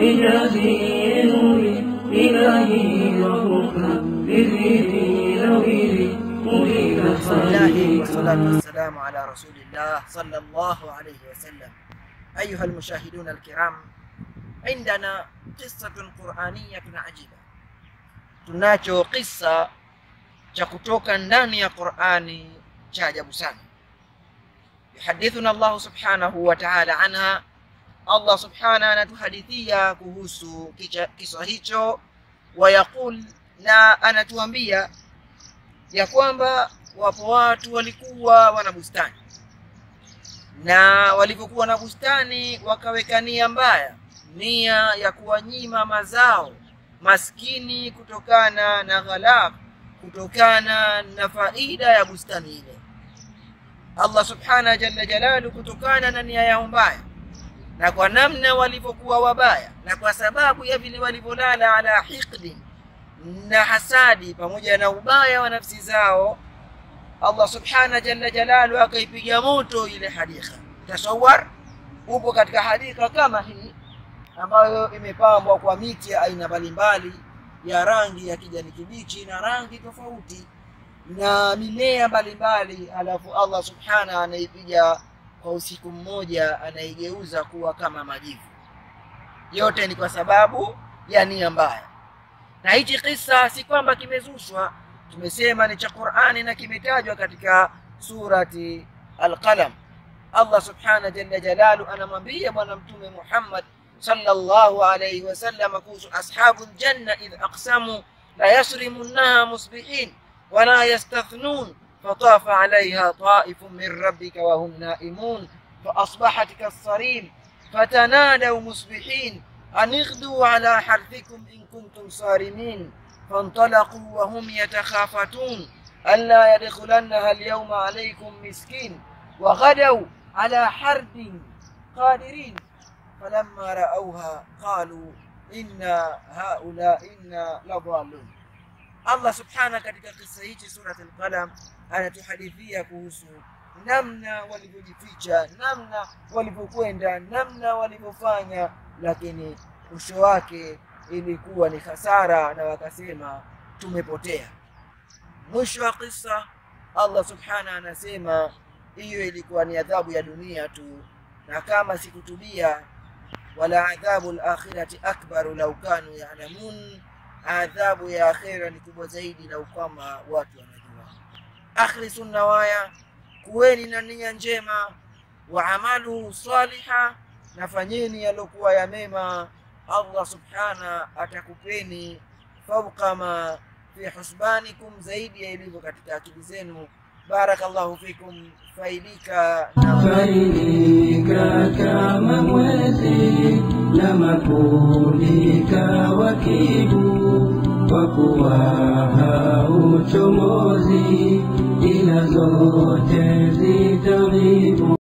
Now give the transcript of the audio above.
إجازي نوري إلهي ربك بذيري نويري أريد بسم الله خيري والصلاة والسلام على رسول الله صلى الله عليه وسلم أيها المشاهدون الكرام عندنا قصة قرآنية عجيبة tunacho kisa cha kutoka ndani ya Qur'ani cha ajabu sana yuhadithuna Allah subhanahu wa ta'ala anha Allah subhanahu anatuhadithia kuhusu kicha- kisa hicho wayaqul na anatuambia ya kwamba wapo watu walikuwa wana bustani na walivyokuwa na bustani wakaweka nia mbaya nia ya kuwanyima mazao maskini kutokana na ghalab kutokana na faida ya bustani ile allah subhanahu jalla jalalu kutokana na nia yao mbaya na kwa namna walivyokuwa wabaya na kwa sababu ya vile walivyolala ala hiqdin na hasadi pamoja na ubaya wa nafsi zao allah subhana jalla jalalu akaipiga moto ile hadika tasawar upo katika hadika kama hii ambayo imepambwa kwa miti ya aina mbalimbali ya rangi ya kijani kibichi na rangi tofauti na mimea mbalimbali alafu allah subhana anaipiga kwa usiku mmoja anaigeuza kuwa kama majivu yote ni kwa sababu ya nia mbaya na hichi kisa si kwamba kimezushwa tumesema ni cha qurani na kimetajwa katika surati alqalam allah subhana jalla jalalu anamwambia bwana mtume muhammad sallallahu alayhi wasallam kuhusu ashabu ljanna idh aqsamu la yasrimunnaha musbihin wala yastathnun فطاف عليها طائف من ربك وهم نائمون فأصبحت كالصريم فتنادوا مصبحين أن اغدوا على حرثكم إن كنتم صارمين فانطلقوا وهم يتخافتون ألا يدخلنها اليوم عليكم مسكين وغدوا على حرد قادرين فلما رأوها قالوا إنا هؤلاء إنا لضالون Allah subhana katika kisa hichi surat al-Qalam anatuhadithia kuhusu namna walivyojificha, namna walivyokwenda, namna walivyofanya, lakini mwisho wake ilikuwa ni hasara, na wakasema tumepotea. Mwisho wa kisa Allah subhana anasema hiyo ilikuwa ni adhabu ya dunia tu, na kama sikutubia, wala adhabu al-akhirati akbaru lau kanu ya'lamun adhabu ya akhera ni kubwa zaidi lau kwamba watu wanajua akhlisu nawaya kuweni na nia njema wa amalu saliha nafanyeni yaliokuwa ya mema allah subhana atakupeni fauqa ma fi husbanikum zaidi ya ilivyo katika akili zenu barakallahu fikum faidika na faidika kama mwezi na mapundika wakibu kwa kuwa hauchomozi ila zote zitaribu